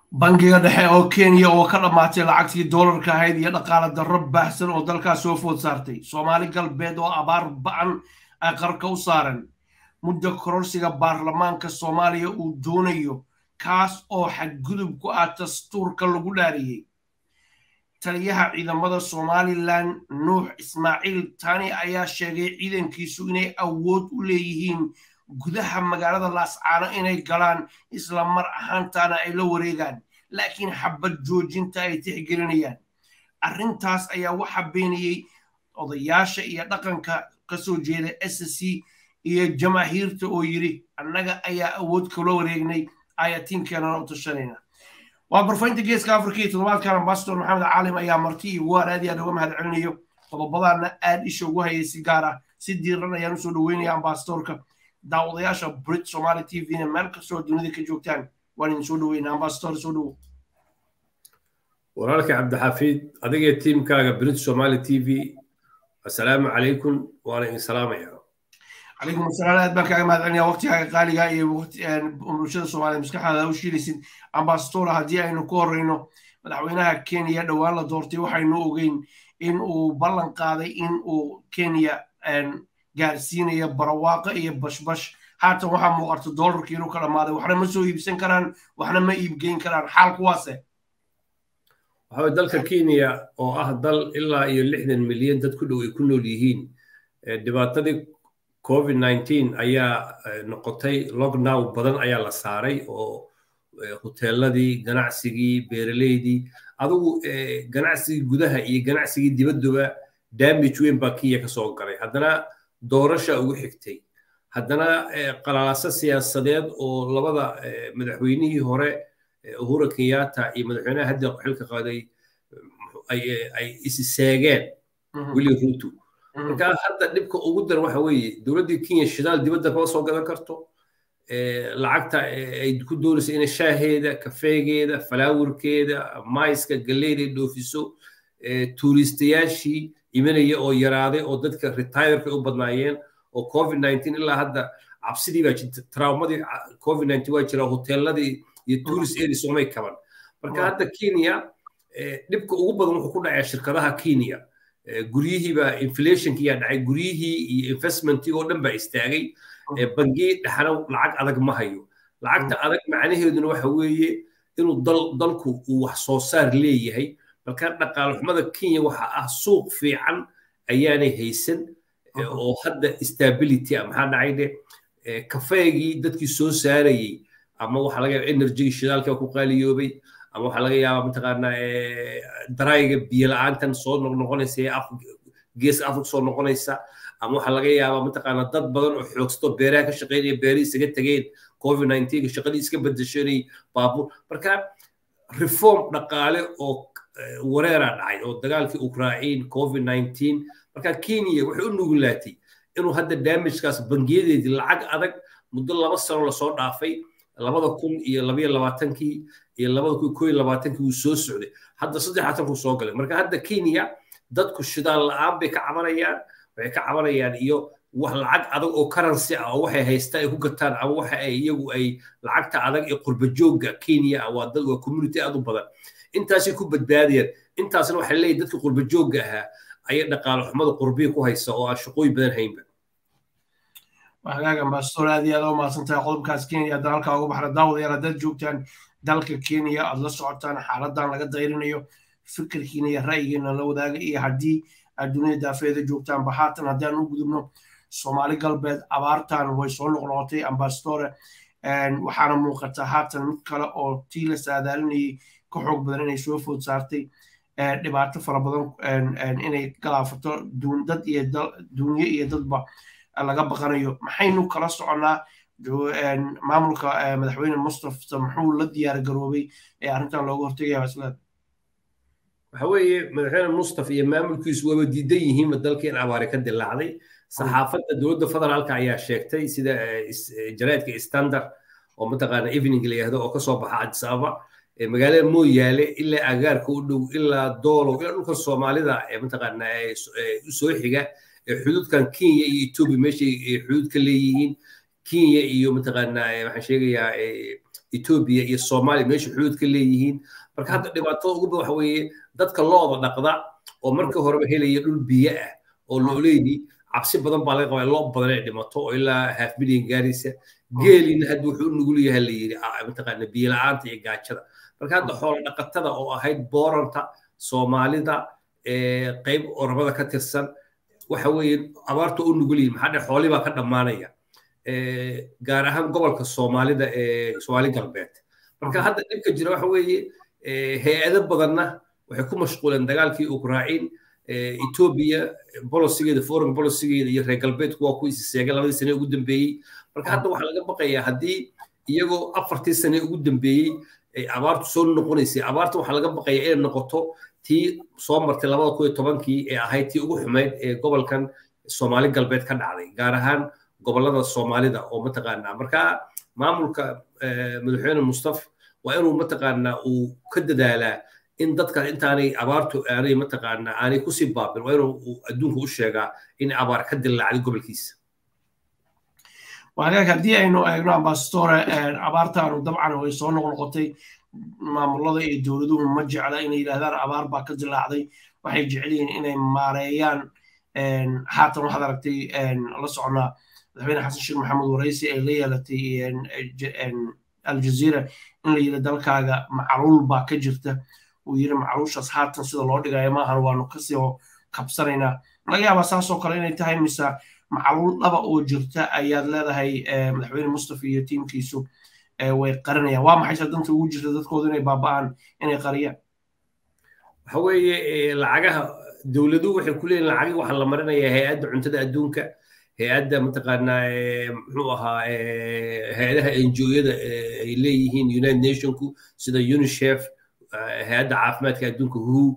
bangiga dhexe oo kenya oo ka dhammaatay lacagtii doolarka ahayd iyo dhaqaale darro baahsan oo dalkaas soo food saartay soomaali galbeed oo abaar ba'an ay qarka u saaren muddo kororsiga baarlamaanka soomaaliya uu doonayo kaas oo xadgudub ku ah dastuurka lagu dhaariyey taliyaha ciidamada somalilan nuux ismaaciil tani ayaa sheegay ciidankiisu inay awood u leeyihiin gudaha magaalada laascaano inay galaan isla mar ahaantaana ay la wareegaan laakiin xabad joojinta ay tixgelinayaan arrintaas ayaa waxaa beeniyey odayaasha iyo dhaqanka kasoo jeeda s c iyo jamaahiirta oo yidhi annaga ayaa awood kula wareegnay ayatiinkeenana u tashanayna waa barfaynta geeska afrika iyo toddobaadkan ambassador maxamed caalim ayaa marti iyo waan aad iyo aad uga mahad celinayo qodobadaana aad isha ugu hayay si gaar ah si diiran ayaan usoo dhaweynaya ambasadorka daawadayaasha brit somali t v na meel kastoo dunida ka joogtaan waan idin soo dhaweynaa ambasador soo dhawo walaalka cabdixafiid adigee tiimkaaga brit somali t v assalaamu calaykum waana idin salaamaya calaykum asalaam aad baan kaaga mahad celinaya waqtigaaga qaaliga iyo bulshada soomaaliya maskaxdaada u shiilaysid ambasadora haddii aynu ku horeyno madaxweynaha kenya dhowaan la doortay waxaynu ogeyn in uu ballan qaaday in uu kenya gaarsiinayo barwaaqo iyo bashbash haatan waxaa muuqata doolarkii inuu ka dhammaaday waxna ma soo iibsan karaan waxna ma iibgeyn karaan xaal kuwaase waxaa dalka kenya oo ah dal ilaa iyo lixdan milyan dad ku dhow ay ku nool yihiin dhibaatadii covid nineteen ayaa noqotay lockdown badan ayaa la saaray oo hoteeladii ganacsigii beeraleydii adigu ganacsigii gudaha iyo ganacsigii dibadduba damage weyn baa kenya kasoo galay haddana doorasha ugu xigtay haddana qalaalaaso siyaasadeed oo labada madaxweynihii hore uhura kenyatta iyo madaxweynaha hadda xilka qaaday ay isi seegeen willi ruto marka hadda dhibka ugu daran waxa weeye dowladdii kenya shidaal dibadda kama soo gadan karto lacagta ay ku doonaysa inay shaaheeda kafeegeeda falaawirkeeda mayska galeyda ay dhoofiso tuuristayaashii imanaya oo yaraaday oo dadka retireka u badnaayeen oo covid nineteen ilaa hadda cabsidii baa jirta traumadii covid nineteen waa jira hoteeladii iyo tourist areas umay kaban marka hadda kenya dhibka ugu badan wuxuu ku dhacaya shirkadaha kenya guryihiiba inflationkiyaa dhacay guryihii iyo investmentii oo dhan baa istaagay bangii dhexna lacag adag ma hayo lacagta adag macnaheeduna waxa weeye inuu dalku uu wax soo saar leeyahay marka dhaqaale xumada kenya waxa ah suuq fiican ayaanay haysan oo hadda stability ah maxaa dhacay de kafeegii dadkii soo saarayey ama waxaa laga yaaba energygii shidaalka ku qaaliyoobay ama waxaa laga yaabaa mataqaanaa darayga biyo la-aantan soo noqnoqonaysa ee geeska afrika soo noqonaysa ama waxaa laga yaabaa mataqaanaa dad badan oo xoogsato beeraha ka shaqeynaya beerihii isaga tegeen covid nineteen shaqadii iska bedeshanay baabuur marka reform dhaqaale oo wareeraa dhacay oo dagaalkii ukraine covid nineteen marka kenya waxay u nugulaatay inuu hadda damagekaas bangiyadeedii lacag adag muddo laba sano lasoo dhaafay labada kun iyo labaiyo labaatankii iyo labada kun koo iyo labaatankii wuu soo socday hadda saddexaatankuu soo galay marka hadda kenya dadku shidaal la-aan bay ka cabanayaan waxay ka cabanayaan iyo wax lacag adag oo currency ah oo waxay haystaan ay ku gataan ama waxa ay iyagu ay lacagta adag ee qurba joogga kenya ah waa dad waa community aad u badan intaasay ku badbaadayaan intaasna waxay leeyihin dadka qurba joogga ahaa ayay dhaqaale xumada qurbiya ku haysa oo aan shaqooyin badan haynba hagaaga ambassador aad iyo aad u mahadsantahay qodobkaas kenya haddaan halkaa uga baxna daawadayaal haddaad joogtaan dalka kenya aad la socotaan xaaladan laga dayrinayo fikirkiina iyo ra'yigiina la wadaaga iyo haddii aad dunida daafeeda joogtaanba haatan haddaan u gudubno soomaali galbeed abaartan way soo noqnoqotay ambassadore waxaana muuqata haatan mid kale oo tii la saadaalinayay ka xoog badan inay soo food saartay dhibaato fara badan inay galaafato dad iyo dunyo iyo dadba laga baqanayo maxaynu kala soconnaa maamulka madaxweyne mustafa muxuu la diyaar garoobay ee arrintan looga hortegaya islaad waxa weeye madaxweyne mustafa iyo maamulkiisu waba diidan yihiinba dalka in abaari ka dilaacday saxaafadda dowladda federaalka ayaa sheegtay sida jaraadka standard oo mataqaana evening la yihahdo oo kasoo baxa addis ababa magaalada mooyaale ilaa agaarka u dhow ilaa doolow ilaa dhulka soomaalida ee mataqaana soo xiga xuduudkan kenya iyo ethiopia meeshay xuduud ka leeyihiin kenya iyo mataqaana waxaan sheegayaa etoobiya iyo soomaaliya meesha xuduud ka leeyihiin marka hadda dhibaatada ugu badan waxa weeye dadka looda dhaqda oo markii horeba helaya dhul biyo ah oo looleydii cabsi badan baa laga qabaa loo badan ay dhimato oo ilaa half million gaaraysa geelina hadda wuxuu u nugul yahay la yidhi mataqaana biyo la-aanta iyo gaajada marka hadda xoola dhaqatada oo ahayd booranta soomaalida qayb oromada ka tirsan waxa weeye abaarta u nugul yihin maxaa dhe xooli baa ka dhammaanaya gaar ahaan gobolka soomaalida ee soomaali galbeed marka hadda dhibka jira waxa weeye hay-ado badanna waxay ku mashquuleen dagaalkii ukrain etoobiya bolosigeeda foreign bolosigeeda iyo reer galbeedku waa ku isiseegay labadii sane ugu dambeeyey marka hadda waxaa laga baqayaa haddii iyagoo afartii sane ugu dambeeyey ay abaartu soo noqonaysay abaarta waxaa laga baqayaa inay noqoto tii soo martay labada kun iyo tobankii ee ahayd tii ugu xumayd ee gobolkan soomaali galbeed ka dhacday gaar ahaan gobolada soomaalida oo mataqaanaa marka maamulka madaxweyne mustaf waa inuu mataqaanaa uu ka dadaalaa in dadka intaanay abaartu aanay mataqaanaa aanay kusii baabin waa inuu adduunka u sheegaa in abaar ka dillaacday gobolkiisa wagaag haddii aynu eegno ambassadore abaartaanu dabcan way soo noqnoqotay maamulada iyo dowladuhu ma jecla inay yidhahdaan abaar baa ka dillaacday waxay jecel yihiin inay maareeyaan haatan waxaad aragtay la socnaa madaxweyne xasan sheekh maxamed waraysi ay la yeelatay aljazeera in la yidhi dalkaaga macluul baa ka jirta uu yidhi macluushaas haatan sida loo dhigayo maahan waanu kasii kabsanaynaa laga yaabaa saasoo kale inay tahay mise macluul dhaba oo jirta ayaad leedahay madaxweyne mustafa iyo tiimkiisu way qarinayaan waa maxay danta ugu jirta dadkoodu inay baaba'aan inay qariyaan waxa weeye lacagaha dowladuhu waxay ku leeyihin lacagi waxaa la marinayaa hay-adda cuntada adduunka hay-adda mataqaanaa muxuu ahaa hay-adaha enjoyada ay leeyihiin united nationku sida unicef hay-adda caafimaadka adduunka who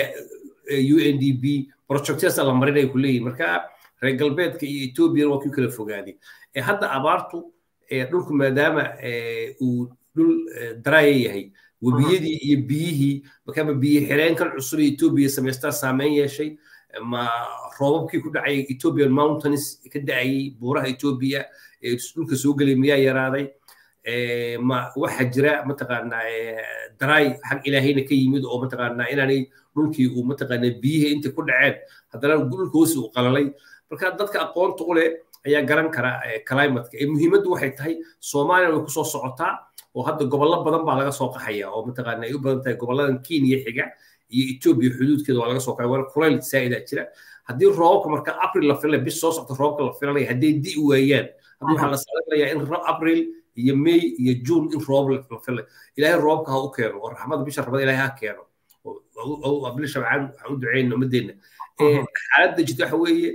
u n d b projectesa la marinaya ku leeyihin marka reer galbeedka iyo ethoobiyan waa kii kala fogaaday hadda abaartu dhulku maadaama uu dhul daraya yahay webiyadii iyo biyihii markaama biyo xireenkan cusub ee etoobiya samaystaa saameyn yeeshay ma roobabkii ku dhacay ethiopian mountains ka da'ayay buuraha etoobiya ee dhulka soo gelay miyaa yaraaday ma waxa jira mataqaanaa daraay xag ilaahayna ka yimid oo mataqaanaa inaanay dhulkii uu mataqaanaa biyihii intay ku dhaceen haddana dhulka hoosi uu qalalay marka dadka aqoonta u leh ayaa garan kara climatka muhiimaddu waxay tahay soomaaliya way kusoo socotaa oo hadda gobollo badan baa laga soo qaxaya oo mataqaana ay u badan tahay gobolladan kenya xiga iyo etoobiya xuduudkeeda waa laga soo qaxaya waa kulayl saa'idaa jira haddii roobabka marka april la filay bis soo socta roobka la filanaya hadday di waayaan hadda waxaa la saadinayaa in april iyo may iyo june in roob la filay ilaahay roobka ha u keeno oo raxmada bisha rabada ilaahay ha keeno abli shabcaan waxaan u duceyna ummadeenna xaaladda jirta waxa weeye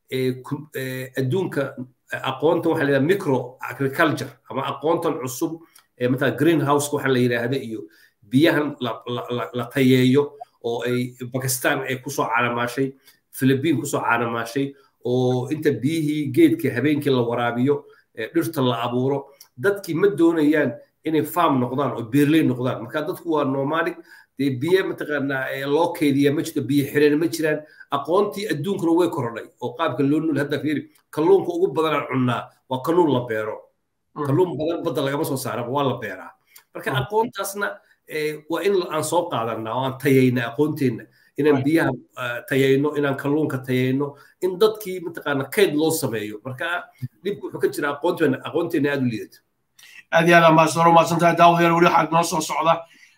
adduunka aqoonta waxaa la yidhaha micro agriculture ama aqoontan cusub ee matala greenhouse waxa la yidhaahda iyo biyahan la tayeeyo oo ay bakistan ay kusoo caalamaashay philippine kusoo caalamaashay oo inta biyihii geedka habeenkii la waraabiyo dhirta la abuuro dadkii ma doonayaan inay farm noqdaan oo beerley noqdaan marka dadku waa nomadic dee biyo mataqaanaa loo keydiya ma jirto biyo xireen ma jiraan aqoontii adduunkuna way korodhay oo qaabka loo nul hadda fiiri kalluunka ugu badanaan cunnaa waa kalluun la beero kalluun badan badda lagama soo saaraba waa la beeraa marka aqoontaasna waa in aan soo qaadanaa oo aan tayayna aqoonteenna inaan biyaha tayayno inaan kalluunka tayayno in dadkii mataqaana kayd loo sameeyo marka dhibku wuxuu ka jira aqoonteena aqoonteena aada u liidato aad iyo aad ambasador umahadsantahay daawadayaal weli waxaa noo soo socda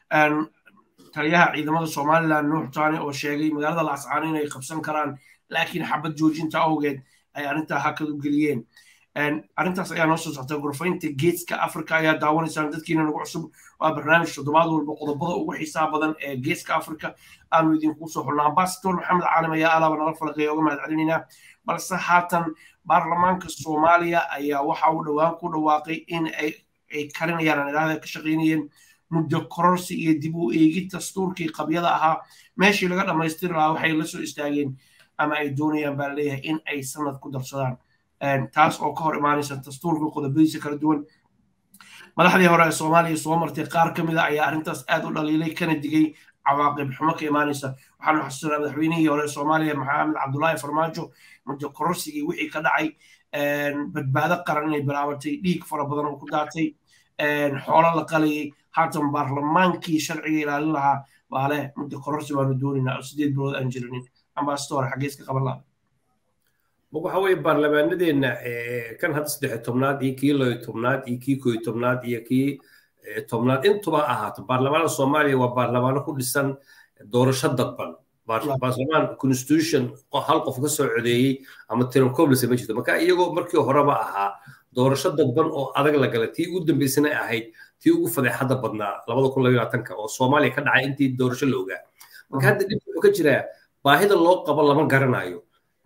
taliyaha ciidamada somaliland nuux taani oo sheegay magaalada laascaano inay qabsan karaan laakiin xabad joojinta awgeed ay arrintaa hakad u geliyeen arrintaas ayaa noo soo socta gorfaynta geeska africa ayaa daawanaysaan dadkiina nagu cusub waa barnaamij toddobaad walba qodobada ugu xiisaha badan ee geeska africa aanu idinku soo xulna ambasador maxamed caalim ayaa alaaba nala falaqeeya uga mahad celinaynaa balse haatan baarlamaanka soomaaliya ayaa waxa uu dhowaan ku dhawaaqay in ay karinayaan aan idhaahda ka shaqaynayeen muddo kororsi iyo dib u eegid dastuurkii qabyada ahaa meeshii laga dhammaystiri lahaa waxay la soo istaageen ama ay doonayaan baa leeyahay in ay sanad ku darsadaan taas oo ka hor imaanaysa dastuurka qodobadiisa kala duwan madaxdii hore ee soomaaliya soo martay qaar ka mid a ayaa arrintaas aad u dhaliilay kana digay cawaaqib xumo ka imaanaysa waxaanu xasuusanaa madaxweynihii hore ee soomaaliya maxamed cabdulaahi farmaajo muddo kororsigii wixii ka dhacay badbaado qaran inay bilaabatay dhiig fara badan oo ku daatay xoolo la qalayay haatan baarlamaankii sharciga ilaalin lahaa baa leh muddo kororsi baanu doonaynaa oo sideed bilood aan jirinin ambasador xaggees ka qaban lahaa waxa weeye baarlamaanadeenna kan hadda saddex tobnaad iyo kii loo tobnaad iyo kii koo tobnaad iyo kii tobnaad intuba ahaato baarlamaanada soomaaliya waa baarlamaano ku dhisan doorasho dadban baarlamaan constitution hal qof ka soo codeeyey ama tirancoblesa ma jirto marka iyagoo markii horeba ahaa doorasho dadban oo adag la galay tii ugu dambeysana ahayd tii ugu fadeexadda badnaa labada kun labaiyo labaatanka oo soomaaliya ka dhacay intii doorasho la ogaa marka hadda dhib wuxuu ka jiraa baahida loo qabo lama garanayo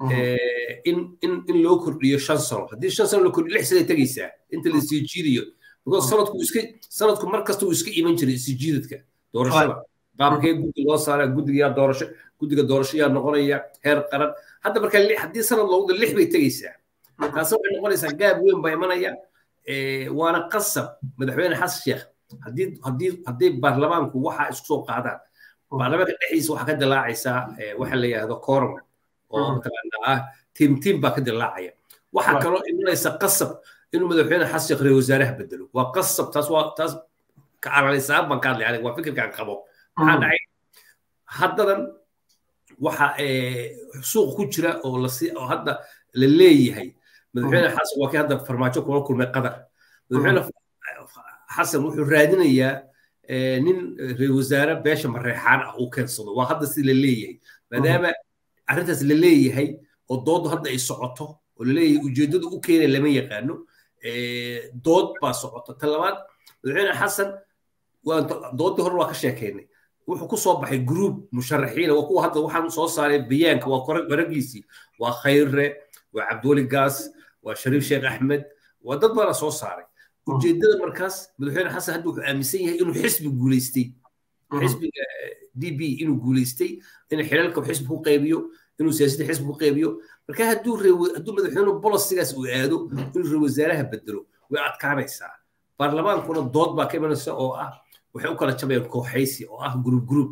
in in in loo kordhiyo shan sano haddii shan sano la kordhiyo lix sanay tegaysaa inta la sii jiidayo because sanadku iska sanadku mar kasta uu iska iman jiray isii jiidadka doorashada qaabkee guddi loo saara guddiga doorasho guddiga doorasho yaa noqonaya heer qaran hadda marka haddii sanad loogu lix bay tegaysaa taasi waxay noqonaysaa gaab weyn baa imanaya waana qasab madaxweyne xasan sheekh haddii haddii hadday baarlamaanku waxaa isku soo qaadaan baarlamaanka dhexdiisa waxaa ka dilaacaysaa waxa la yidhahdo quorum oo mataqaanaa ah tiim tiim baa ka dilaacaya waxaa kaloo imanaysa qasab inuu madaxweyne xasan sheekh reer wasaaraha bedelo waa qasab taas waa taas ka calalaysaa baan ka hadlay aniga waa fikirkaan qabo maxaa dhacay haddadan waxa suuq ku jira oo lasi oo hadda la leeyahay madaxweyne xasan waa kii hadda farmaajo kula kulmay qadar madaxweyne xasan wuxuu raadinayaa nin reer wasaare beesha mareexaan ah uu keensado waa hadda si la leeyahay maadaama arrintaas la leeyahay oo dooddu hadda ay socoto oo la leeyahay ujeeddadu u keenaya lama yaqaano dood baa socota ta labaad madaxweyne xasan doodii hore waa ka sheekaynay wuxuu ku soo baxay group musharaxiina waa kuwa hadda waxaan soo saaray bayaanka waa waragiisii waa khayre waa cabdiweli gaas waa shariif sheekh axmed waa dad baana soo saaray ujeedada markaas madaxweyne xasan hadda wuxuu aaminsan yahay inuu xisbi guulaystay xisbiga d b inuu guulaystay in xilalka xisbi ku qaybiyo inuu siyaasadda xisbi ku qaybiyo marka hadduu hadduu madaxweynuhu bolosigaas uu aado inuu reer wasaaraha bedelo way adkaanaysaa baarlamaankuna dood baa ka imanaysa oo ah waxay u kala jabayaan kooxaysi oo ah group group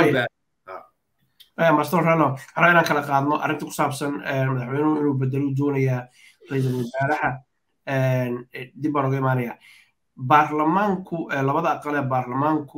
master rano hore inaan kala qaadno arrinta ku saabsan madaxweynuhu inuu bedelo doonayaa ra-iisul wasaaraha dib baan uga imaanaya baarlamaanku labada aqal ee baarlamaanku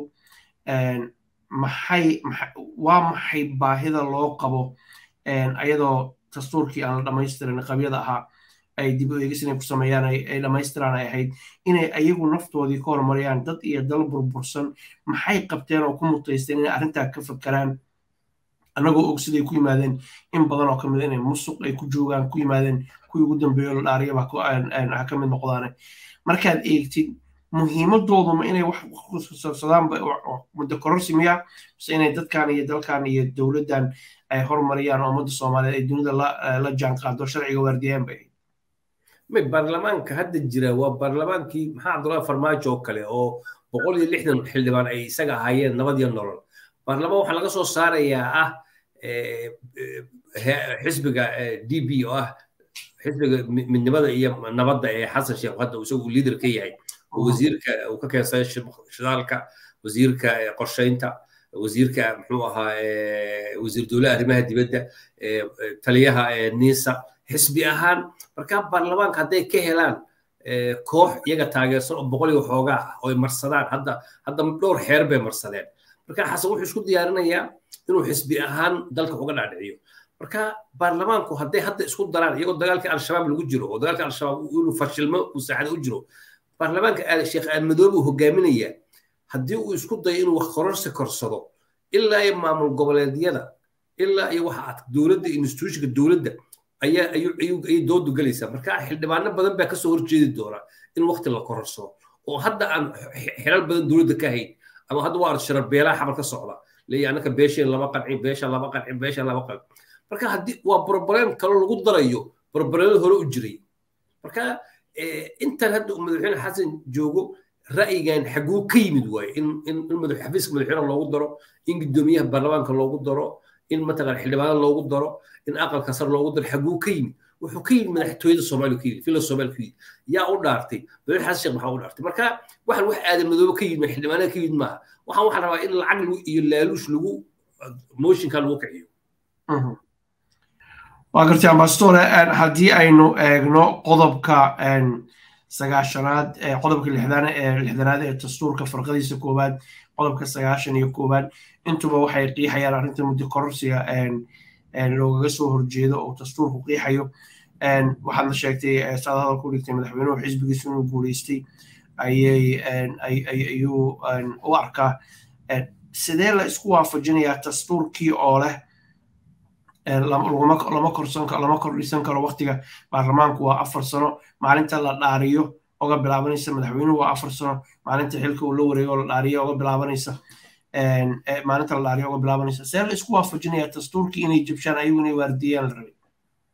maxay waa maxay baahida loo qabo ayadoo dastuurkii aan la dhamaystirin qabyada ahaa ay dib u eegis inay ku sameeyaan ay dhammaystiraan ay ahayd inay ayagu naftoodii ka horumariyaan dad iyo dal burbursan maxay qabteen oo ku mutaysteen inay arrintaa ka fakeraan annagoo og siday ku yimaadeen in badan oo kamid inay musuq ay ku joogaan ku yimaadeen kuwii ugu dambeeyo la dhaariyaba ha ka mid noqdaane markaad eegtid muhiimadooduma inay wax kusabsadaan muddo kororsi miya mise inay dadkan iyo dalkan iyo dowladdan ay horumariyaan oo ummadda soomaaliyeed ay dunida la jaan qaado sharciga waardiyaan bay ahayd baarlamaanka hadda jira waa baarlamaankii maxaa cabdullahi farmaajo oo kale oo boqol iyo lixdan xildhibaan ay isaga ahaayeen nabad iyo nolol baarlamaan waxaa laga soo saarayaa ah xisbiga d b oo ah xisbiga midnimada iyo nabadda ee xasan sheekh hadda isagu liider ka yahay wasiirka uu ka keensaday shidaalka wasiirka qorsheynta wasiirka muxuu ahaa wasiir dowlaha arrimaha dibadda taliyaha nisa xisbi ahaan markaa baarlamaanka hadday ka helaan koox iyaga taageersan oo boqol iyo xoogaa ah oo ay marsadaan hadda hadda dhowr xeer bay marsadeen marka xasan wuxuu isku diyaarinayaa inuu xisbi ahaan dalka uga dhaadhiciyo marka baarlamaanku hadday hadda isku daraan iyagoo dagaalkii al-shabaab lagu jiro oo dagaalkii al-shabaab inuu fashilmo uu saacada u jiro baarlamaanka sheekh aamadoobe uu hogaaminaya haddii uu isku dayo inuu wax kororsi korsado ilaa iyo maamul goboleedyada ilaa iyo waxa dowladda institutionka dowladda ayaa ayay doodu gelaysaa marka xildhibaano badan baa kasoo horjeedi doona in waqti la kororsado oo hadda aan xilal badan dowladda ka hayn ama hadda waa arsharar beelaha xabar ka socda leeya annaka beesheen lama qancin beesha lama qancin beesha lama qancin marka haddii waa broblem kaloo lagu darayo broblemada hore u jiray marka intan hadda madaxweyne xasan joogo ra'yigan xaguu ka yimid waaye in in xafiiska madaxweyne loogu daro in guddoomiyaha baarlamaanka loogu daro in mataqaan xildhibaanada loogu daro in aqalka sar loogu daro xaguu ka yimid wuxuu ka yimid madaxtooyada soomaaliya ka yimid fila soomaaliya ka yimid yaa u dhaartay madaxweyne xasan sheekh maxaa u dhaartay marka waxaan wax aadan madoobe ka yimid xildhibaanada ka yimid maaha waxaan waxaa rabaa in lacag iyo laaluush lagu mooshinka lagu kiciyo waa gartay ambassadore haddii aynu eegno qodobka sagaashanaad qodobka lixdanaad ee dastuurka farqadiisa koowaad qodobka sagaashan iyo koowaad intuba waxay qiixayaan arrinta muddo kororsiga loogaga soo horjeedo oo dastuurku qiixayo waxaadna sheegtay saad hadal ku dhigtay madaxweynuhu xisbigiisu inuu guuleystay ayuu u arkaa sidee la isku waafajinayaa dastuurkii oo leh lama korsan lama kordhisan karo waktiga baarlamaanku waa afar sano maalinta la dhaariyo oga bilaabanaysa madaxweynuhu waa afar sano maalinta xilka uu la wareego la dhaariyo oga bilaabanaysa maalinta la dhaariyo oga bilaabanaysa see la isku waafajinayaa dastuurkii inay jabshaan ayagu inay waardiyaan la rabay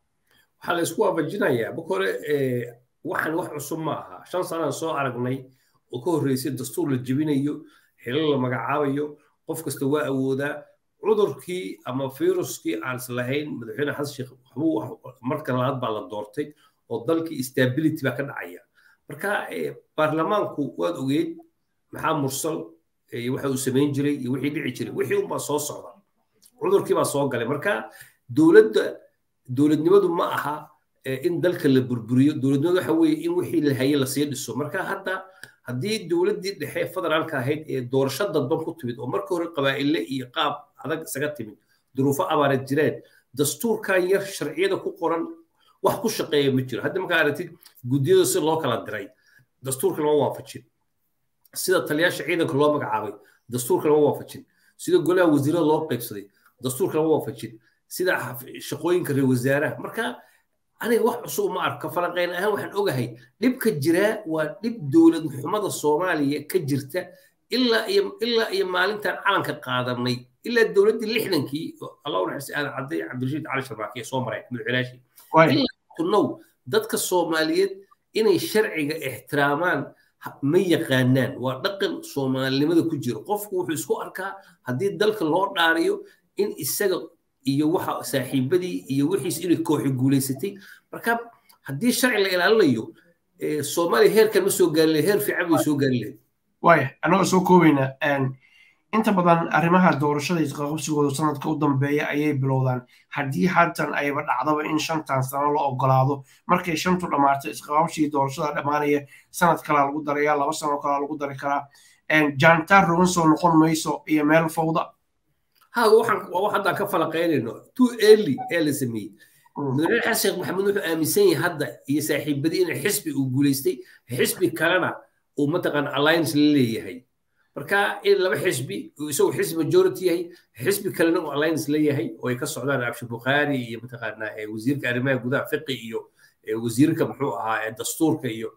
waxaa la isku waafajinayaa marka hore waxaan wax cusub ma aha shan sanaan soo aragnay oo ka horreysay dastuur la jebinayo xilal la magacaabayo qof kasta waa awoodaa cudurkii ama viruskii aan islahayn madaxweyne xasan sheekh waxbuu marka labaad baa la doortay oo dalkii stability baa ka dhacaya marka baarlamaanku waad ogeed maxaa mursal iyo waxa uu samayn jiray iyo wixii dhici jiray wixii unbaa soo socda cudurkii baa soo galay marka dowladda dowladnimadu ma aha in dalka la burburiyo dowladnimadu waxa weeye in wixii la hayay lasii dhiso marka hadda haddii dowladdii dhexe federaalka ahayd ee doorasho dadban ku timid oo marka hore qabaa'ille iyo qaab adag isaga timid duruufo abaareed jireen dastuurkan yar sharciyada ku qoran wax ku shaqeeya ma jiro hadda markaa aragtid guddiyada si loo kala diray dastuurka lama waafajin sida taliyaasha ciidanka loo magacaabay dastuurka lama waafajin sida golaha wasiirada loo qaybsaday dastuurka lama waafajin sida shaqooyinka reer wasaaraha marka aniga wax cusub ma arko falanqeyn ahaan waxaan ogahay dhibka jiraa waa dhib dowlad xumada soomaaliya ka jirta ilaa iyo ilaa iyo maalintan calanka qaadanay ilaa dowladdii lixdankii allah unaxariis aadan cadday cabdirashiid cali sharbaaki soo maray madaxweynaashii ilaa tunow dadka soomaaliyeed inay sharciga ixtiraamaan ma yaqaanaan waa dhaqan soomaalinimada ku jiro qofku wuxuu isku arkaa haddii dalka loo dhaariyo in isaga iyo waxa saaxiibadii iyo wixiis inay kooxi guulaysatay marka haddii sharci la ilaalinayo soomaaliya heerkan ma soo gaari lahayd heer fiican bay soo gaari lahayd waaya annagoo soo koobayna inta badan arrimaha doorashada isqaqabsigooda sanadka u dambeeya ayay bilowdaan haddii haatan ayba dhacdaba in shantan sano la ogolaado markay shantu dhammaato isqaqabsigii doorashada dhammaanaya sanad kalaa lagu daraya laba sano kalaa lagu dari karaa jaantaar rogan soo noqon mayso iyo meel fawda هذا waxaan waa wax hadda ka falaqeynayno too early ee la sameeyey madaxweyne xasan sheekh maxamed wuxuu aaminsan yahay hadda iyo saaxiibadii in xisbi uu guulaystay xisbi kalena uu mataqaana alliance la leeyahay marka in laba xisbi isagu xisbi majority yahay xisbi kalena uu alliance leeyahay oo ay ka socdaan abshi bukhaari iyo mataqaana wasiirka arrimaha gudaha fiqi iyo wasiirka muxuu ahaa dastuurka iyo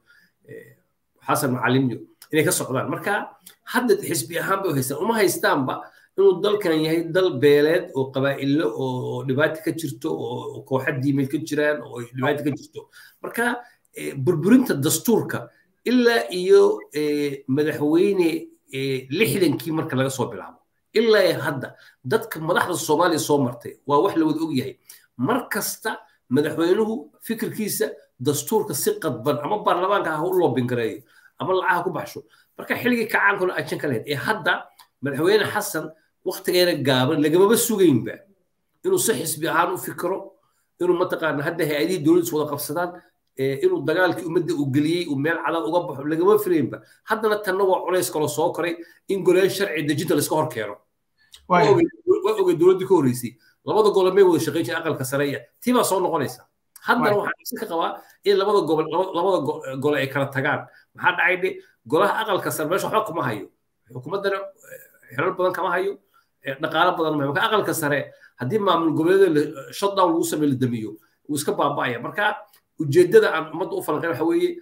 xasan macalimyo inay ka socdaan marka hadda xisbi ahaan bay haystaan uma haystaanba inuu dalkan yahay dal beeleed oo qabaa'ilo oo dhibaato ka jirto oo kooxa diimeed ka jiraan oo dhibaato ka jirto marka burburinta dastuurka ilaa iyo madaxweyne lixdankii marka laga soo bilaabo ilaa hadda dadka madaxda soomaaliya soo martay waa wax la wada og yahay mar kasta madaxweynuhu fikirkiisa dastuurka si qadban ama baarlamaanka ha u loobingareeyo ama lacaha ku baxsho marka xilligii kacaankuna ajan ka lahayd ee hadda madaxweyne xasan waktigeena gaaban lagamaba sugaynba inuu si xisbi ahaan u fikiro inuu mataqaana hadda hay-adihii dowladda is wada qabsadaan inuu dagaalkii ummadda uu geliyey uu meel cadaad uga baxo lagama filaynba haddana tanna waa culays kaloo soo koray in goleen sharci dejinta layska hor keeno waa ogey dowladdii ka horreysay labada gole may wada shaqayn jiray aqalka sareeya tii baa soo noqonaysa haddana waxaan isi ka qabaa in labada gobol labada gole ay kala tagaan maxaa dhacay dhe golaha aqalka sare meesha waxba kuma hayo xukuumaddana xilal badan kama hayo dhaqaalo badan ma marka aqalka sare haddii maamul goboleeda shutdown lagu sameeyo la damiyo wuu iska baaba'aya marka ujeeddada aan ummadda u falanqayn waxa weeye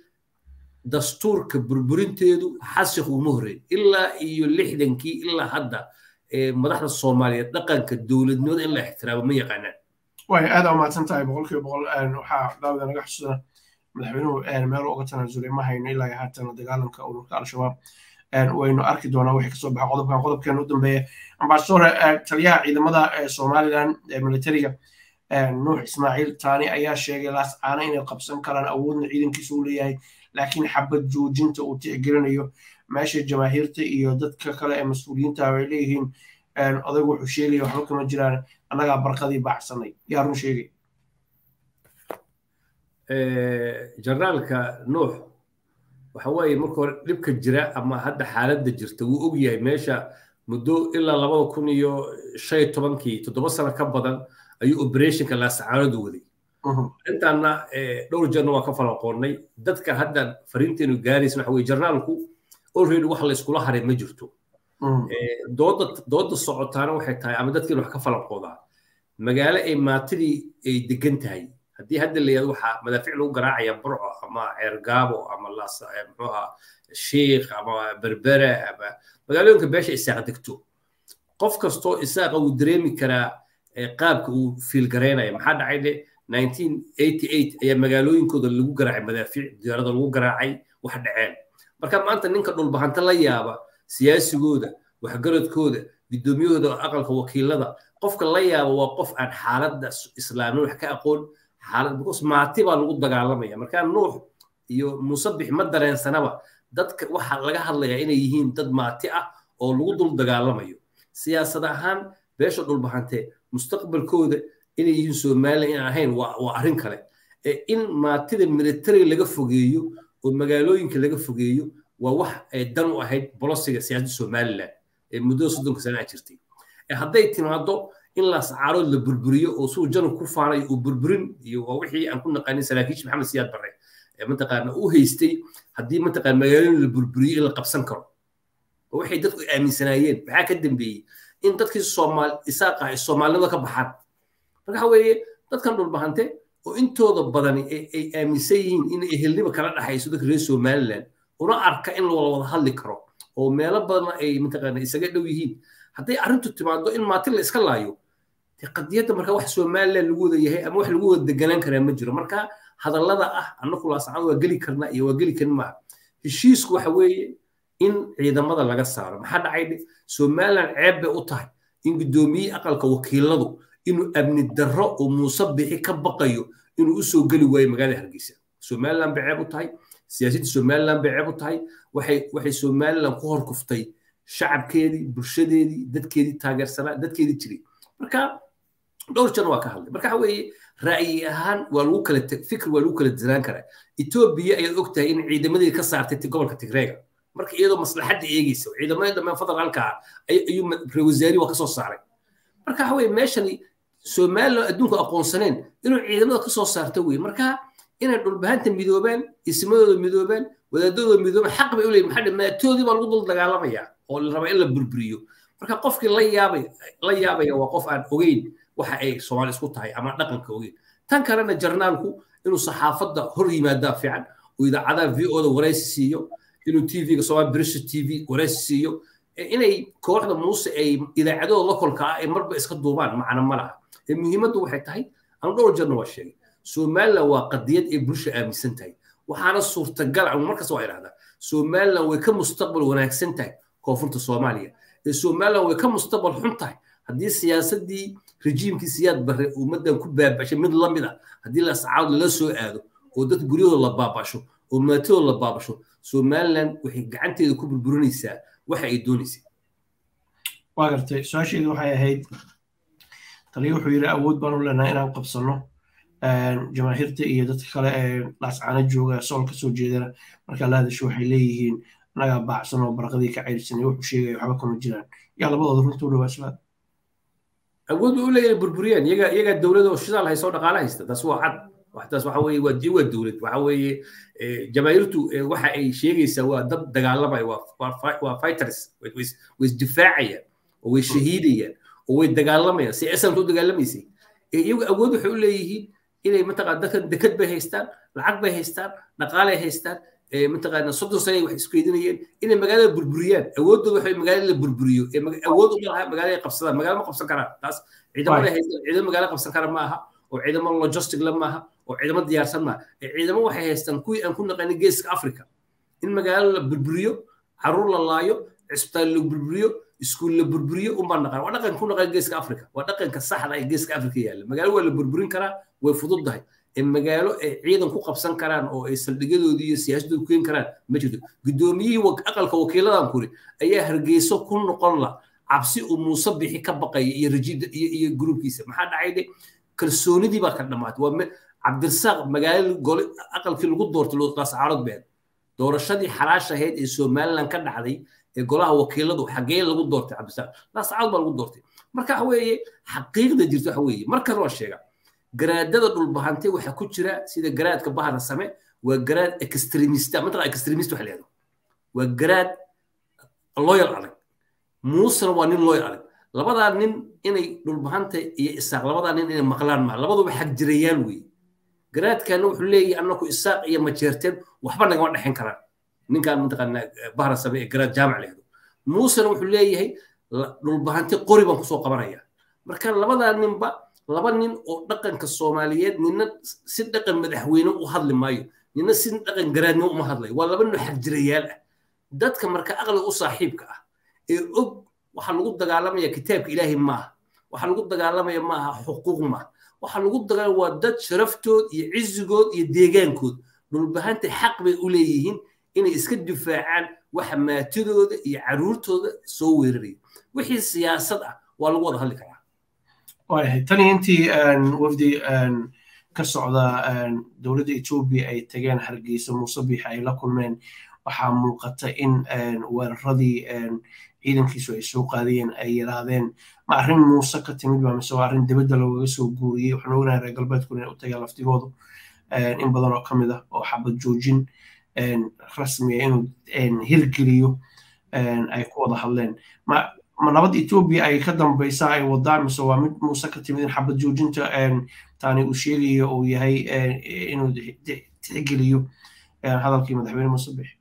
dastuurka burburinteedu xasik uma horreyn ilaa iyo lixdankii ilaa hadda madaxda soomaaliyeed dhaqanka dowladnimada in la ixtiraamo ma yaqaanaan way aad aa umahadsan tahay boqolkiiba boqol waxaa daawada naga xusuna madaxweynuhu meel uga tanaasulay ma hayno ilaa haatan dagaalanka ururka al-shabaab waynu arki doonaa wixii kasoo baxa qodobkan qodobkeena u dambeeya ambasador taliyaha ciidamada somalilan ee militariga nuux ismaaciil taani ayaa sheegay laas caana inay qabsan karaan awoodna ciidankiisa u leeyahay laakiin xabad joojinta uu tixgelinayo meesha jamaahiirta iyo dadka kale ee mas-uuliyiinta ay leeyihiin odaygu wuxuu sheegaya waxba kama jiraan annagaa barqadii baacsanay yaa run sheegay jarnaalka nuux waxa weeye marka hore dhibka jira ama hadda xaaladda jirta wuu og yahay meesha muddo ilaa labada kun iyo shan iyo tobankii toddoba sano ka badan ayuu operationka laasacaanadu waday intaana dhowr jeerna waa ka falaqoonnay dadka hadda fariinteenu gaaraysa waxa weye jarnaalku already wax la iskula haray ma jirto dooda dooda socotaana waxay tahay ama dadkiina wax ka falanqoodaa magaalo ay maatidii ay degan tahay haddii hadda la yihahdo waxaa madaafiic lagu garaacaya burco ama ceergaabo ama muxuuha shiikh ama berbera ama magaalooyinka beesha isaaq degto qof kastoo isaaqa wuu dareemi karaa qaabka uu fiilgaraynaya maxaa dhacay de 1988 ayaa magaalooyinkooda lagu garaacay madaafiic diyaarada lagu garaacay wax dhaceen marka maanta ninka dhulbahanta la yaaba siyaasigooda waxgaradkooda guddoomiyahooda aqalka wakiilada qofka la yaaba waa qof aan xaaladda islaamin wax ka aqoon xaalad because maati baa lagu dagaalamaya markaa nuux iyo musabix ma dareensanaba dadka waxa laga hadlayaa inay yihiin dad maati ah oo lagu dul dagaalamayo siyaasad ahaan beesha dhulbahante mustaqbalkooda inay yihiin somalilan in ahayn waa arrin kale in maatida military laga fogeeyo oo magaalooyinka laga fogeeyo waa wax ay dan u ahayd bolosiga siyaasadda somalilan ee muddada soddonka sana jirtay hadday timaado in laascaarood la burburiyo oo suu janub ku faanayo uu burburin iyo waa wixii aan ku naqaanin saraakiish maxamed siyaad barre mataqaana u haystay haddii mataqaan magaalooyin la burburiyo in la qabsan karo oo waxay dadku aaminsanaayeen maxaa ka dambeeyey in dadkii soomaal isaaqa ay soomaalinimada ka baxaan marka waxa weeye dadkan dhulbahante oo intooda badani ay aaminsan yihiin in ehelnimo kala dhaxayso dadka reer somaliland una arka in lawada wada hadli karo oo meelo badan ay mataqaana isaga dhow yihiin hadday arrintu timaado in maatin la iska laayo qadiyadda marka wax somaliland lagu wada yahay ama wax lagu wada deganaan karaa ma jiro marka hadallada ah annaku laasacad waa geli karnaa iyo waa geli karin maaha heshiisku waxa weeye in ciidamada laga saaro maxaa dhacay somaliland ceeb bay u tahay in guddoomiye aqalka wakiiladu inuu amni darro oo muuse bixi ka baqayo inuu usoo geli waayo magaalada hargeysa somaliland bay ceeb u tahay siyaasadda somaliland bay ceeb u tahay waxay waxay somaliland ku hor kuftay shacabkeedii bulshadeedii dadkeedii taageersanaa dadkeedii jiray marka dhowr jan waa ka hadlay marka waxa weeye ra'yi ahaan waa lagu kala fikir waa lagu kala diraan karaa etoobiya ayaad og tahay in ciidamadii ka saartay gobolka tigreega marka iyadoo maslaxadda eegeysa ciidamadii dhammaan federaalka ah ayuu rewasaari waa kasoo saaray marka waxa weye meeshani somaliland adduunku aqoonsaneen inuu ciidamada kasoo saarto weye marka inay dhulbahanta midoobaan ismadooda midoobaan wadaadadooda midoobaan xaq bay u leeyihin maxaa maatoodii baa lagu dul dagaalamaya oo la rabaa in la burburiyo marka qofkii la yaabay la yaabaya waa qof aan ogeyn waxa ay soomaali isku tahay ama dhaqanka ogeyn tan kalena jarnaalku inuu saxaafadda hor yimaadaa fiican oo idaacadaha v o da waraysi siiyo inuu tvga somaali british t v waraysi siiyo inay kooxda muuse ay idaacadooda lokolka ah ay marba iska duubaan macna ma laha ee muhiimaddu waxay tahay anu dhowr jarna waa sheegay somaliland waa qadiyad ay bulsha aaminsan tahay waxaana suurtagal ah markasta waa idhahdaa somaliland way ka mustaqbal wanaagsan tahay koonfurta soomaaliya ee somaliland way ka mustaqbal xun tahay haddii siyaasaddii rejiimkii siyaad barre ummaddan ku baabashay mid la mid a haddii lascaad lala soo aado oo dad guryahooda la baabasho oo maatadooda la baabasho somaliland waxay gacanteeda ku burburinaysaa waxa ay doonaysay waa gartay su-aasheedu waxay ahayd taliya wuxuu yidhi awood baan u leenahay inaan qabsanno jamaahiirta iyo dadka kale ee laascaano jooga sool ka soo jeedana markaa la hadasho waxay leeyihiin annagaa baacsan oo baraqadii ka cayrsanay wuxuu sheegaya waxba kama jiraan yaa labadooda runta u dhawaa shabaab awood bay u leeyahay burburiyaan iyaga iyaga dowlada oo shidaal haysta oo dhaqaale haysta taas waa cad waxtaas waxa weeye waa waa dowlad waxa weeye jamaahiirtu waxa ay sheegaysaa waa dad dagaalamaya waa fighters way isdifaacayaan oo way shahiidayaan oo way dagaalamayaan si esanka u dagaalamaysay iyagu awood waxay u leeyihiin inay mataqaan dadkan dekad bay haystaan lacag bay haystaan dhaqaalay haystaan mataqaana soddon sane wax isku keydinayeen inay magaalada burburiyaan awoodooda waxay magaalada la burburiyo awood uma laha magaalada ay qabsadaan magaala ma qabsan karaan taas ciidamada haystaan ciidamo magaala qabsan kara ma aha oo ciidamo logistic la maaha oo ciidamo diyaarsan maaha ciidamo waxay haystaan kuwii aan ku naqanin geeska africa in magaalo la burburiyo caruur la laayo cisbitaal la burburiyo iskuul la burburiyo unbaa naqan waa dhaqanka ku naqan geeska africa waa dhaqanka saxda ee geeska africa yaalla magaalo waa la burburin karaa way fududdahay ee magaalo ay ciidan ku qabsan karaan oo ay saldhigyadoodii iyo siyaasadooda ku keeni karaan ma jirto guddoomiyihii aqalka wakiiladan kuri ayaa hargeyso ku noqon la cabsi uu muuse bixi ka baqaya iyo rajiida iyo iyo gruubkiisa maxaa dhacay de kalsoonidii baa ka dhamaatay waa cabdirasaaq magaalo gole aqalkii lagu doortay laascaarood been doorashadii xalaasha ahayd ee somaliland ka dhacday ee golaha wakiiladu xaggee lagu doortay cabdisaaq laascaad baa lagu doortay marka waxa weeye xaqiiqda jirta waxa weeye markan waa sheega garaadada dhulbahante waxaa ku jira sida garaadka bahana same waa garaad extremista matala extremist waxa leedo waa garaad loyal adag muusena waa nin loyal adag labadaa nin inay dhulbahanta iyo isaaq labadaa nin inay maqlaan maa labaduba xag jirayaan weeye garaadkana wuxuu leeyahay annaku isaaq iyo majeerteen waxba nagama dhexin karaan ninkaan mataqaanaa bahra same ee garaad jaamac leedo muusena wuxuu leeyahay dhulbahanti qori baan kusoo qabanaya marka labadaa ninba laba nin oo dhaqanka soomaaliyeed nina si dhaqan madaxweyne u hadli maayo nina si dhaqan garaadnimo uma hadlayo waa laba nin xag jirayaal ah dadka marka aqliga u saaxiibka ah ee og waxaa lagu dagaalamaya kitaabka ilaahay maaha waxaa lagu dagaalamaya maaha xuquuq maaha waxaa lagu dagaalamaya waa dad sharaftood iyo cizigood iyo deegaankood dhulbahanta xaq bay u leeyihiin inay iska difaacaan waxa maatidooda iyo caruurtooda soo weeraraya wixii siyaasad ah waa lagu wada hadli karaa waayahay tani intii wafdi ka socda dowladda etoobiya ay tageen hargeysa muuse biix ay la kulmeen waxaa muuqata in weeraradii ciidankiisu ay soo qaadayeen ay yidhaahdeen ma arrin muuse ka timid ba mise waa arrin dibadda loogaga soo guuriyey waxaan ognahay reer galbeedkuna inay u tageen laftigoodu in badan oo ka mid ah oo xabad joojin rasmiya inuu hirgeliyo ay ku wada hadleen ma ma nabad etoobiya ay ka dambaysaa ay wadaa mise waa mid muuse ka timid in xabad joojinta taani uu sheegayo uu yahay inuu tixgeliyo hadalkii madaxweyne muuse bixi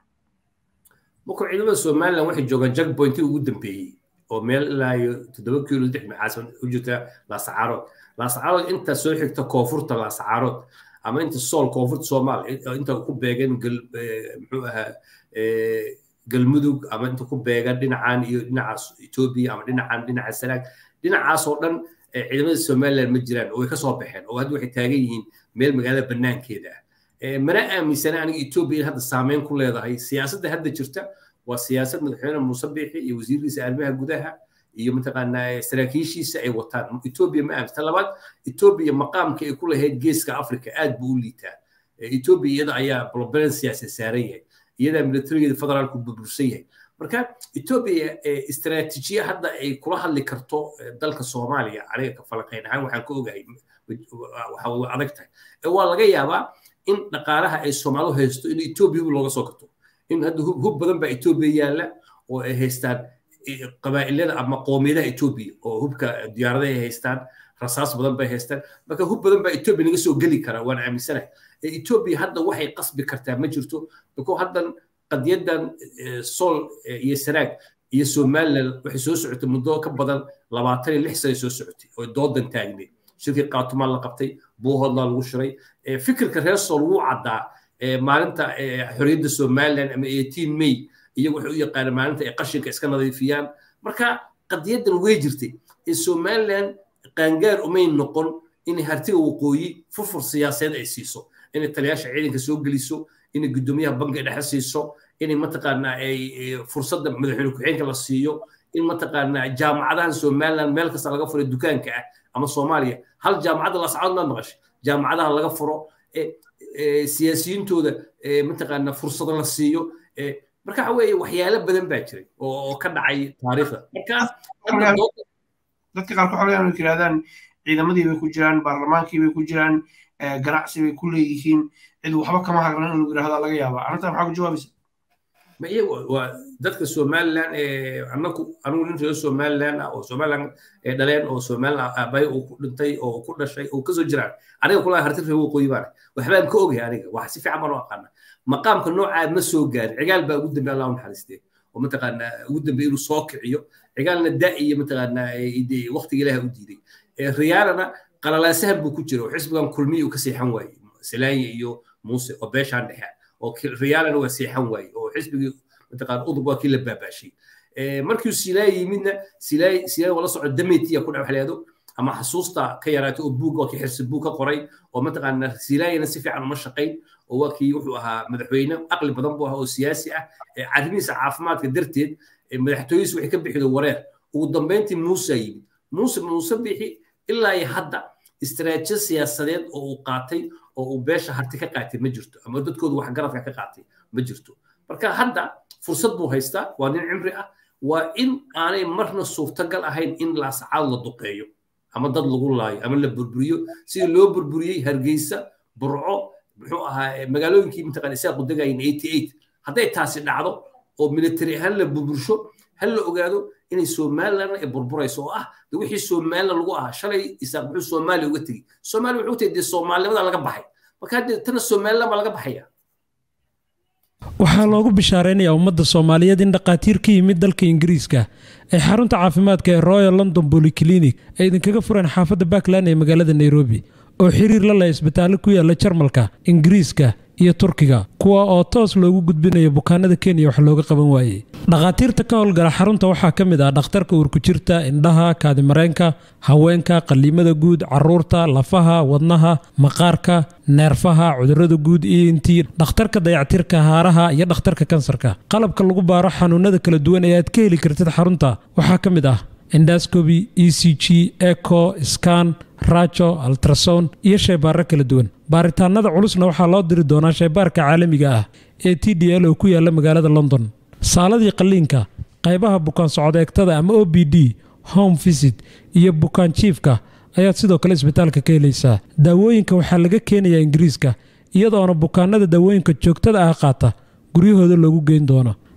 markuu ciidamada somaliland waxay joogaan jackpointii ugu dambeeyey oo meel ilaa iyo toddoba kiilo lix maxaasan u jirta laasacaarood laasacaarood inta soo xigta koonfurta laasacaarood ama inta sool koonfurta soomaal inta ku beegan muxuu ahaa galmudug ama inta ku beegan dhinacan iyo dhinacaas etoobiya ama dhinacan dhinaca sanaag dhinacaas oo dhan ciidamada somaliland ma jiraan oo way kasoo baxeen oo hadda waxay taagan yihiin meel magaalada banaankeeda ah mana aaminsana aniga etoobiya in hadda saameyn ku leedahay siyaasadda hadda jirta waa siyaasad madaxweyne muuse biixi iyo wasiirkiisa arrimaha gudaha iyo mataqaanaa saraakiishiisa ay wataan etoobiya ma aaminsan labaad etoobiya maqaamka ay ku lahayd geeska africa aad buu u liitaa etoobiya iyada ayaa blobalan siyaasad saaran yahay iyadaa militarigeeda federaalku burbursan yahay marka etoobiya istaraatiijiya hadda ay kula hadli karto dalka soomaaliya aniga ka falanqayn ahaan waxaan ka ogahay waxa adag tahay waa laga yaabaa in dhaqaalaha ay soomaalidu haysto in etoobiya looga soo gato in hadda hub badan baa etoobiya yaalla oo ay haystaan qabaa'ilada ama qoomiyadaha etoobiya oo hubka diyaaradaha ay haystaan rasaas badan bay haystaan marka hub badan baa etoobiya naga soo geli karaa waan aaminsanahay etoobiya hadda waxay qasbi kartaa ma jirto biko haddan qadiyadan sool iyo sanaag iyo somaliland waxay soo socotay muddo ka badan labaatan iyo lix sana soo socotay oo doodan taagneed shirkii qaatumaan la qabtay buuhoodlaa lagu shiray fikirka reer sool wuu caddaa maalinta xorriyadda somaliland ama eighteen may iyagu waxay u yaqaaneen maalinta ay qashinka iska nadiifiyaan marka qadiyadan way jirtay somaliland qaangaar umay noqon inay hartiga waqooyi furfur siyaasadeed ay siiso inay taliyaasha ciidanka soo geliso inay guddoomiyaha bankiga dhexe siiso inay mataqaanaa ay fursadda madaxweyne ku-xigeenka la siiyo in mataqaanaa jaamacadahan somaliland meel kasta laga furay dukaanka ah ama soomaaliya hal jaamacadda lascadood maad maqashay jaamacadaha laga furo siyaasiyiintooda mataqaanaa fursado la siiyo marka waxa weeye waxyaalo badan baa jiray oo ka dhacay taariikhda marka dadka qaar waxaa laga yirahdaan ciidamadii bay ku jiraan baarlamaankii bay ku jiraan ganacsi bay ku leeyihiin cid waxba kama hagran in lagu yirahda laga yaaba arrintan maxaa ku jawaabaysa ma iyagu waa dadka somaliland anaku anigu nin reer somaliland ah oo somaliland dhaleen oo somaliland aabay uu ku dhintay oo ku dhashay oo kasoo jiraan aniga kula harti reer waqooyi baan waxbaan ka ogahay aniga wax si fiican baan u aqaana maqaamka noocaa ma soo gaarin cigaal baa ugu dambe allah u naxariistee oo mataqaanaa ugu dambe inuu soo kiciyo cigaalna da iyo mataqaanaa waqtiga ilaaha u diiday riyaalana qalalaasahan buu ku jira oo xisbigan kulmiya uu ka seexan waayey salaanya iyo muuse oo beeshaan dhexe oo riyaalana waa seexan waaye oo xisbigii mataqaan udub waa kii la baabaashay markii silaay yimidna silaay silaay wala soco dametiya ku dhawaxleedo ama xasuusta ka yaraatay oo buug waa kii xirsi buug ka qoray oo mataqaana silaayana si fiican uma shaqayn oo waa kii wuxuu ahaa madaxweyne aqli badan buu ahaa oo siyaasi ah arrimihiisa caafimaadka darteed madaxtooyihiisa waxay ka bixido wareer ugu dambeyntii muuse yimid muuse muuse bixi ilaa iyo hadda istaraatiijiyad siyaasadeed oo uu qaatay oo uu beesha harti ka qaatay ma jirto ama dadkoodu waxgaradka ka qaatay ma jirto marka hadda fursad buu haystaa waa nin cimri ah waa in aanay marna suurtagal ahayn in laasacaad la duqeeyo ama dad lagu laayo ama la burburiyo sidii loo burburiyey hargeysa burco muxuu ahaa magaalooyinkii mataqaan isaa qudagayin eighty eight hadday taasi dhacdo oo military ahaan la burbursho hal la ogaado inay somaliland ay burburayso oo ah de wixii somaliland lagu ahaa shalay isaaq muxuu soomaaliya uga tegey soomaaliya wuxuu tegey dee soomaalinimada laga baxay marka hadde tana somaliland baa laga baxaya waxaa loogu bishaaraynayaa ummadda soomaaliyeed in dhakhaatiir ka yimid dalka ingiriiska ay xarunta caafimaadka ee royal london bolyclinic ay idinkaga fureen xaafadda backland ee magaalada nairobi oo xiriir la leh isbitaallo ku yaalla jarmalka ingiriiska iyo turkiga kuwa oo toos loogu gudbinayo bukaanada kenya wax looga qaban waayey dhakhaatiirta ka howlgala xarunta waxaa ka mid ah dhakhtarka uurkujirta indhaha kaadimareenka haweenka qaliimada guud caruurta lafaha wadnaha maqaarka neerfaha cudurrada guud iyo intii dhakhtarka dayactirka haaraha iyo dhakhtarka kansarka qalabka lagu baaro xanuunada kala duwan ee aad ka heli kartid xarunta waxaa ka mid ah endascoby e c g eco scan rajo altrason iyo shaybaarro kala duwan baaritaanada culusna waxaa loo diri doonaa shaybaarka caalamiga ah ee t d l oo ku yaalla magaalada london saaladii qalliinka qaybaha bukaan socdeegtada ama o b d home visit iyo bukaan jiifka ayaad sidoo kale isbitaalka ka helaysaa daawooyinka waxaa laga keenayaa ingiriiska iyadoona bukaanada daawooyinka joogtada ah qaata guryahooda loogu geyn doono